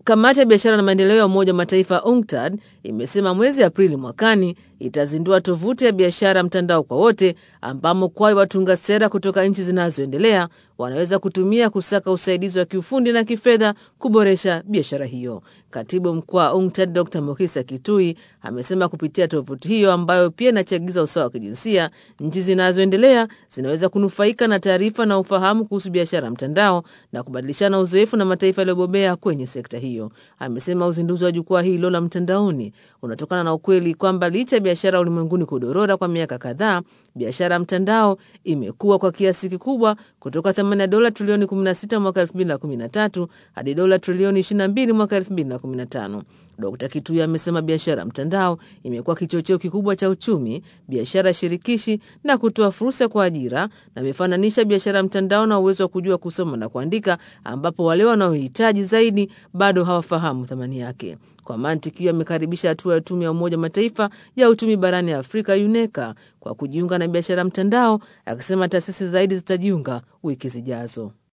Kamati ya biashara na maendeleo ya Umoja wa Mataifa UNCTAD imesema mwezi Aprili mwakani itazindua tovuti ya biashara mtandao kwa wote, ambamo kwayo watunga sera kutoka nchi zinazoendelea wanaweza kutumia kusaka usaidizi wa kiufundi na kifedha kuboresha biashara hiyo. Katibu mkuu wa UNCTAD Dr Mokisa Kitui amesema kupitia tovuti hiyo ambayo pia inachagiza usawa wa kijinsia, nchi zinazoendelea zinaweza kunufaika na taarifa na ufahamu kuhusu biashara mtandao na kubadilishana uzoefu na mataifa yaliyobobea kwenye sekta hiyo. Amesema uzinduzi wa jukwaa hilo la mtandaoni unatokana na ukweli kwamba licha ya biashara ulimwenguni kudorora kwa miaka kadhaa, biashara mtandao imekuwa kwa kiasi kikubwa kutoka thamani ya dola trilioni 16 mwaka 2013 hadi dola trilioni 22 mwaka 2015. Dkt Kitui amesema biashara mtandao imekuwa kichocheo kikubwa cha uchumi, biashara shirikishi na kutoa fursa kwa ajira, na amefananisha biashara mtandao na uwezo wa kujua kusoma na kuandika, ambapo wale wanaohitaji zaidi bado hawafahamu thamani yake. Kwa mantiki hiyo, amekaribisha hatua ya tume ya Umoja Mataifa ya uchumi barani Afrika UNECA kwa kujiunga na biashara mtandao, akisema taasisi zaidi zitajiunga wiki zijazo.